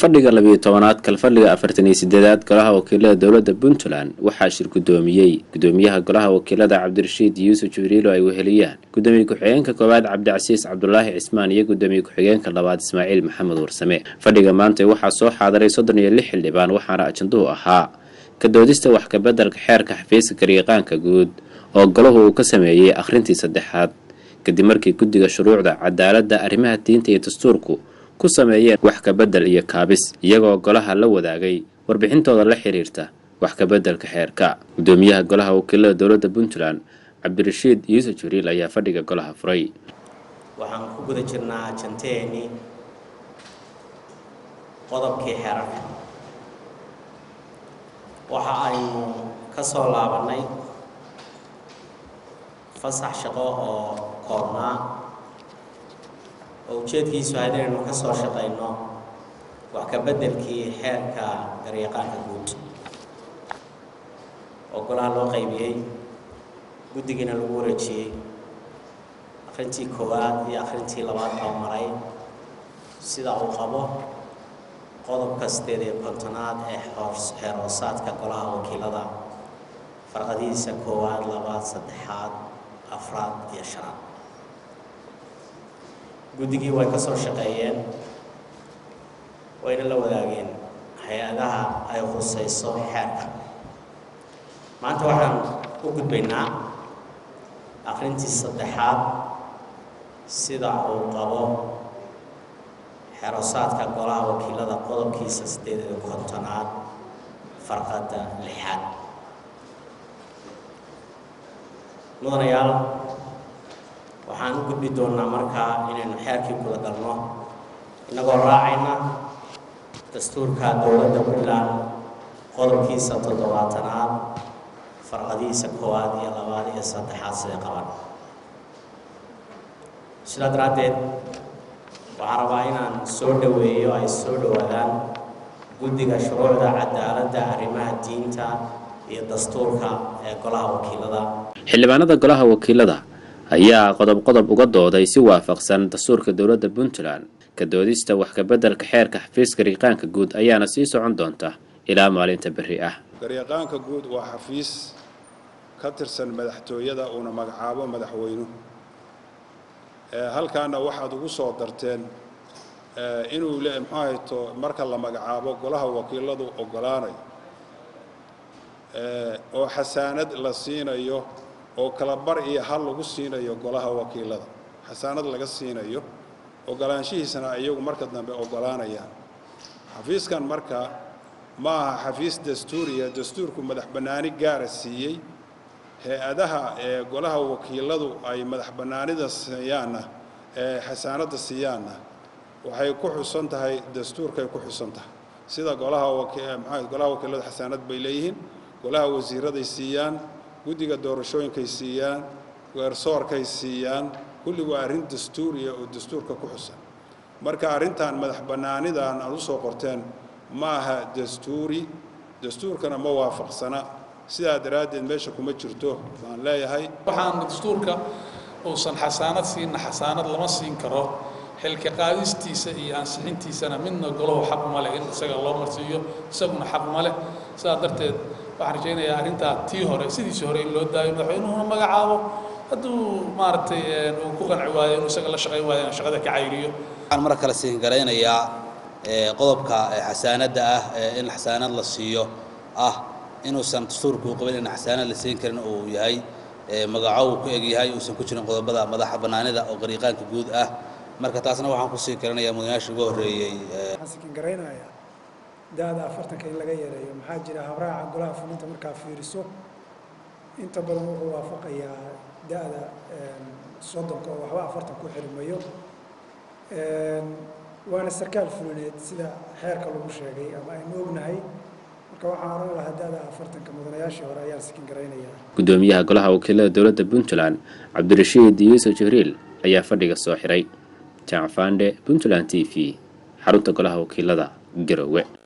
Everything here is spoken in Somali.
kalfadhiga labiyo tobanaad kalfadhiga afartan iyo sideedaad golaha wakiilada dowladda puntland waxaa shir guddoomiyey gudoomiyaha golaha wakiilada cabdirashiid yuusuf jibriilo ay weheliyaan gudoomiye ku-xigeenka koowaad cabdicasiis cabdulaahi cismaan iyo gudoomiye ku-xigeenka labaad ismaaciil maxamed warsame fadhiga maanta waxaa soo xaadiray soddon iyo lix xildhibaan waxaana ajanduhu ahaa ka doodista wax kabeddelka xeerka xafiiska garyaqaanka guud oo golahu uu ka sameeyey akhrintii saddexaad kadib markii guddiga shuruucda cadaaladda arrimaha diinta iyo dastuurku ku sameeyeen wax kabedel iyo kaabis iyagoo golaha la wadaagay warbixintooda la xiriirta wax kabeddelka xeerka gudoomiyaha golaha wakiilada dowladda puntland cabdirashiid yuusuf jibriil ayaa fadhiga golaha furay waxaan ku guda jirnaa janteeni qodobkii xeerarka waxa aynu ka soo laabannay fasax shaqo oo koobnaa oo ujeedkiisu ahayd inaynu ka soo shaqayno wax ka beddelkii xeerka garyaqaanka guud oo golaha loo qaybiyey guddigiina lagu wareejiyey akhrintii koowaad iyo akhrintii labaad baa maray sida uu qabo qodobka sideed iyo kontonaad ee xeer hoosaadka golaha wakiilada farqadihiisa koowaad labaad saddexaad afraad iyo shanaad guddigii way ka soo shaqeeyeen wayna la wadaageen hay-adaha ay khusayso xeerka maanta waxaan u gudbaynaa akhrintii saddexaad sida uu qabo xerosaadka golaha wakiilada qodobkiisa siddeed iyo kontonaad farqadda lixaad mudanayaal waxaan u gudbi doonnaa markaa inaynu xeerkii guda galno innagoo raacayna dastuurka dowladda puntland qodobkiisa toddobaatanaad farqadihiisa koowaad iyo labaad iyo saddexaad siday qaban sidaa daraaddeed waxaan rabaa inaan soo dhoweeyo ay soo dhowaadaan guddiga shuruucda cadaaladda arrimaha diinta iyo dastuurka ee golaha wakiilada xildhibaanada golaha wakiilada ayaa qodob qodob uga dooday si waafaqsan dastuurka dowladda puntland ka doodista wax kabeddelka xeerka xafiiska garyaqaanka guud ayaana sii socon doonta ilaa maalinta berri ah garyaqaanka guud waa xafiis ka tirsan madaxtooyada uuna magacaabo madaxweynuhu halkaana waxaad ugu soo darteen inuu le muxuu hayto marka la magacaabo golaha wakiiladu oggolaanayo oo xasaanad la siinayo oo kala bar iyo hal lagu siinayo golaha wakiilada xasaanad laga siinayo oggolaanshihiisana iyagu marka dambe oggolaanayaan xafiiskan marka ma aha xafiis dastuuriya dastuurku madax bannaani gaara siiyey hay-adaha ee golaha wakiiladu ay madax bannaanida siiyaanna ee xasaanadda siiyaanna waxay ku xusan tahay dastuurkay ku xusan tahay sida golaha wmaa golaha wakiiladu xasaanad bay leeyihiin golaha wasiiraday siiyaan guddiga doorashooyinkay siiyaan weersoorkay siiyaan kulli waa arrin dastuuriya oo dastuurka ku xusan marka arrintan madax bannaanidan aad u soo qorteen ma aha dastuuri dastuurkana ma waafaqsana sidaa daraaddeed meesha kuma jirto baan leeyahay waxaan dastuurka uusan xasaanad siinna xasaanad lama siin karo xilka qaadistiisa iyo ansixintiisana midna golahu xaq uma leh in isaga loo marsiiyo isaguna xaq uma leh sidaa darteed waxaan rajaynayaa arrintaa tii hore sidiisii hore in loo daayo madaxweynuhuna magacaabo hadduu maaragtay uu ku qanci waayo inuu isaga la shaqayn waayo in shaqada ka cayriyo waxaan mar kale siin garaynayaa qodobka xasaanadda ah in xasaanad la siiyo ah inuusan dastuurku u qabin in xasaanad la siin karin uu yahay magaco uu ku eg yahay uusan ku jirin qodobada madaxa bannaanida oo gariiqaanka guud ah marka taasna waxaan kusii karinayaa mudanayaasha ugu horreeyey waxaan sikin garaynayaa da-da afartanka in laga yareeyo maxaa jira habraaca golaha fulinta markaa fiiriso inta badan wuxuu waafaqayaa da-da soddonka oo waxba afartan ku xirmayo waana sarkaal fulineed sida xeerka lagu sheegay ama aynu ognahay marka waxaan oran lahaa da-da afartanka mudanayaashii hore ayaan sikin garaynayaa gudoomiyaha golaha wakiilada dowladda puntland cabdirashiid yuusuf jibriil ayaa fadhiga soo xiray jaacfande puntland t v xarunta golaha wakiilada garowe